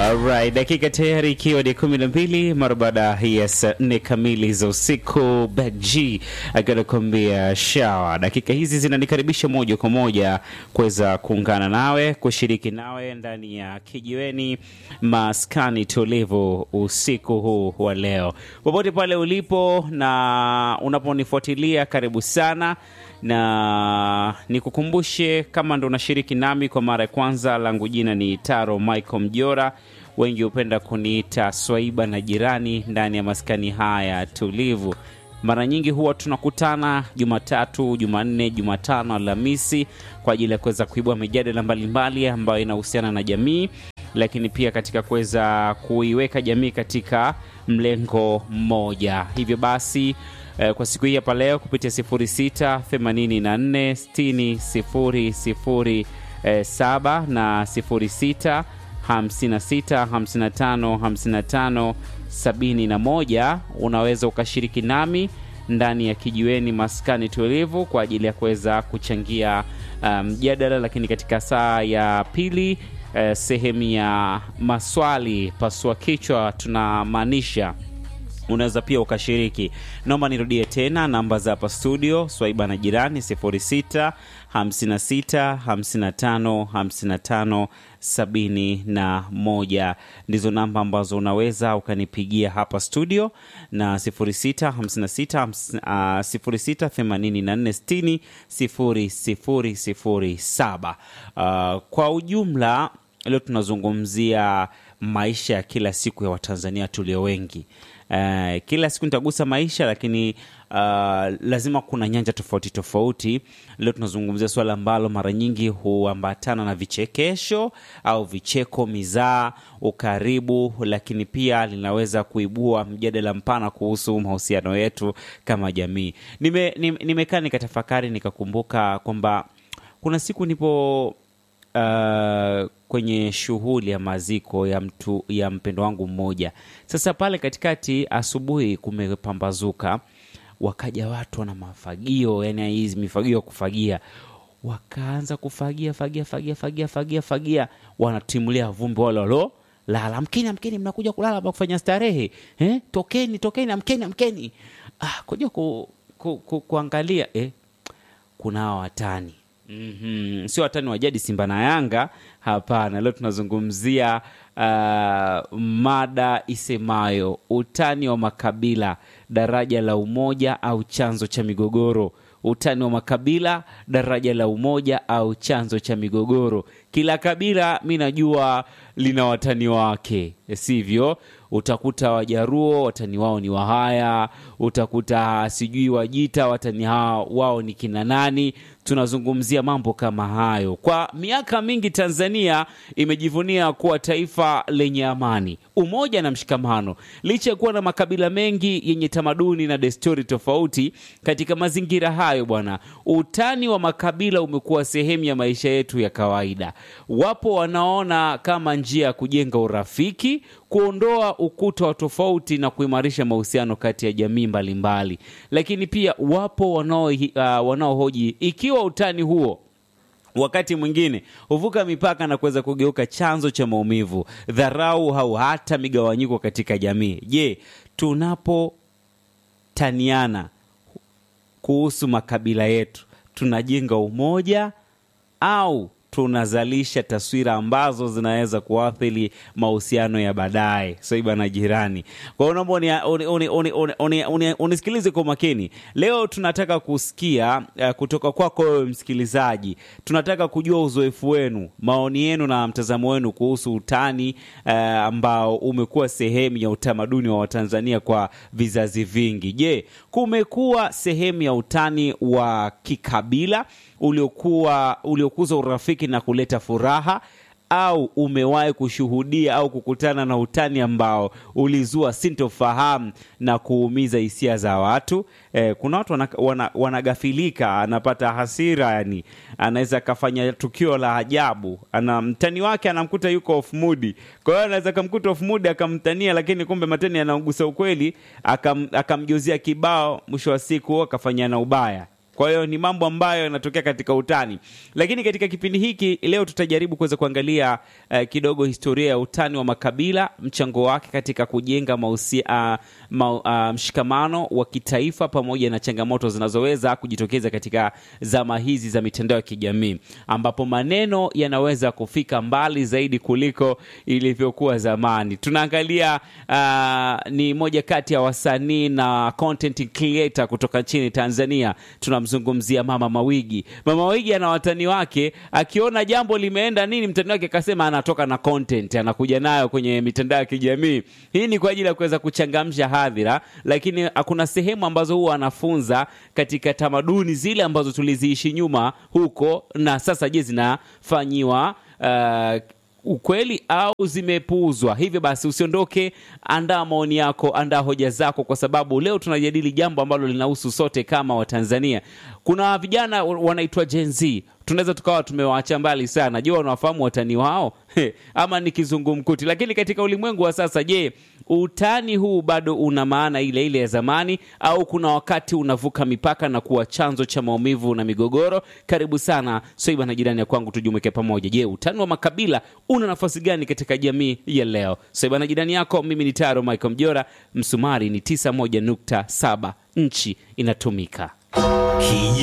Alright, dakika tayari ikiwa ni kumi na mbili mara baada ya saa nne kamili za usiku. Back G akiwa anakuambia shawa. Dakika hizi zinanikaribisha moja kwa moja kuweza kuungana nawe kushiriki nawe ndani ya kijiweni maskani tulivu usiku huu wa leo, popote pale ulipo na unaponifuatilia, karibu sana na nikukumbushe kama ndo unashiriki nami kwa mara ya kwanza, langu jina ni Taro Michael Mjora, wengi hupenda kuniita Swaiba na jirani ndani ya maskani haya tulivu. Mara nyingi huwa tunakutana Jumatatu, Jumanne, Jumatano, Alhamisi kwa ajili ya kuweza kuibua mijadala mbalimbali ambayo inahusiana na jamii, lakini pia katika kuweza kuiweka jamii katika mlengo mmoja. Hivyo basi eh, kwa siku hii hapa leo kupitia 06 84 60 00 eh, 7 na 06 56 55 55 71 unaweza ukashiriki nami ndani ya kijiweni maskani tulivu kwa ajili ya kuweza kuchangia mjadala um, lakini katika saa ya pili eh, sehemu ya maswali pasua kichwa tunamaanisha unaweza pia ukashiriki. Naomba nirudie tena namba za hapa studio, Swaiba na jirani 06 56 55 55 71 ndizo namba ambazo unaweza ukanipigia hapa studio, na 06 56 uh, 06 84 60 0007. Uh, kwa ujumla leo tunazungumzia maisha ya kila siku ya Watanzania tulio wengi. Uh, kila siku nitagusa maisha lakini uh, lazima kuna nyanja tofauti tofauti. Leo tunazungumzia swala ambalo mara nyingi huambatana na vichekesho au vicheko, mizaa, ukaribu, lakini pia linaweza kuibua mjadala mpana kuhusu mahusiano yetu kama jamii. Nime, nime, nimekaa nikatafakari nikakumbuka kwamba kuna siku nipo uh, kwenye shughuli ya maziko ya mtu ya mpendo wangu mmoja. Sasa pale katikati, asubuhi kumepambazuka, wakaja watu wana mafagio, yani hizi mifagio ya kufagia, wakaanza kufagia fagia fagia fagia fagia fagia, wanatimulia vumbi wale walo lala, amkeni amkeni, mnakuja kulala pa kufanya starehe eh? Tokeni tokeni, amkeni amkeni. Ah, kuja ku, ku, ku, kuangalia eh, kuna hawa watani Mm -hmm. Sio watani wa jadi Simba na Yanga, hapana. Leo tunazungumzia uh, mada isemayo utani wa makabila, daraja la umoja au chanzo cha migogoro. Utani wa makabila, daraja la umoja au chanzo cha migogoro. Kila kabila mi najua lina watani wake, sivyo? Utakuta Wajaruo watani wao ni Wahaya, utakuta sijui Wajita watani hao wao ni kina nani. Tunazungumzia mambo kama hayo. Kwa miaka mingi Tanzania imejivunia kuwa taifa lenye amani, umoja na mshikamano, licha ya kuwa na makabila mengi yenye tamaduni na desturi tofauti. Katika mazingira hayo, bwana, utani wa makabila umekuwa sehemu ya maisha yetu ya kawaida. Wapo wanaona kama njia ya kujenga urafiki, kuondoa ukuta wa tofauti na kuimarisha mahusiano kati ya jamii mbalimbali mbali. Lakini pia wapo wanaohoji uh, wanao ikiwa utani huo wakati mwingine huvuka mipaka na kuweza kugeuka chanzo cha maumivu, dharau au hata migawanyiko katika jamii. Je, tunapotaniana kuhusu makabila yetu tunajenga umoja au tunazalisha taswira ambazo zinaweza kuathiri mahusiano ya baadaye? Swaiba na jirani. Kwa hiyo naomba unisikilize kwa makini. Leo tunataka kusikia uh, kutoka kwako wewe msikilizaji. Tunataka kujua uzoefu wenu, maoni yenu na mtazamo wenu kuhusu utani uh, ambao umekuwa sehemu ya utamaduni wa Watanzania kwa vizazi vingi. Je, kumekuwa sehemu ya utani wa kikabila uliokuwa uliokuza urafiki na kuleta furaha au umewahi kushuhudia au kukutana na utani ambao ulizua sintofahamu na kuumiza hisia za watu? Eh, kuna watu wanagafilika, wana, wana anapata hasira, yani anaweza akafanya tukio la ajabu, ana mtani wake anamkuta yuko off mood, kwa hiyo anaweza akamkuta off mood akamtania, lakini kumbe matani anaugusa ukweli, akam, akamjozia kibao, mwisho wa siku akafanyana ubaya Kwa hiyo ni mambo ambayo yanatokea katika utani, lakini katika kipindi hiki leo tutajaribu kuweza kuangalia uh, kidogo historia ya utani wa makabila, mchango wake katika kujenga mausi, uh, ma, uh, mshikamano wa kitaifa pamoja na changamoto zinazoweza kujitokeza katika zama hizi za mitandao ya kijamii, ambapo maneno yanaweza kufika mbali zaidi kuliko ilivyokuwa zamani. Tunaangalia uh, ni moja kati ya wasanii na content creator kutoka nchini Tanzania. Tunamzungumzia Mama Mawigi. Mama Mawigi ana watani wake, akiona jambo limeenda nini, mtani wake akasema anatoka na content, anakuja nayo kwenye mitandao ya kijamii. Hii ni kwa ajili ya kuweza kuchangamsha hadhira, lakini kuna sehemu ambazo huwa anafunza katika tamaduni zile ambazo tuliziishi nyuma huko, na sasa je, zinafanyiwa uh, ukweli au zimepuuzwa? Hivyo basi usiondoke, andaa maoni yako, andaa hoja zako, kwa sababu leo tunajadili jambo ambalo linahusu sote kama Watanzania. Kuna vijana wanaitwa Gen Z, tunaweza tukawa tumewaacha mbali sana. Je, wanawafahamu watani wao ama ni kizungumkuti? Lakini katika ulimwengu wa sasa, je, utani huu bado una maana ile ile ya zamani au kuna wakati unavuka mipaka na kuwa chanzo cha maumivu na migogoro? Karibu sana Soiba na jirani ya kwangu, tujumuike pamoja. Je, utani wa makabila una nafasi gani katika jamii ya leo? Soiba na jirani yako, mimi ni Taro Michael Mjora, msumari ni 91.7, nchi inatumika.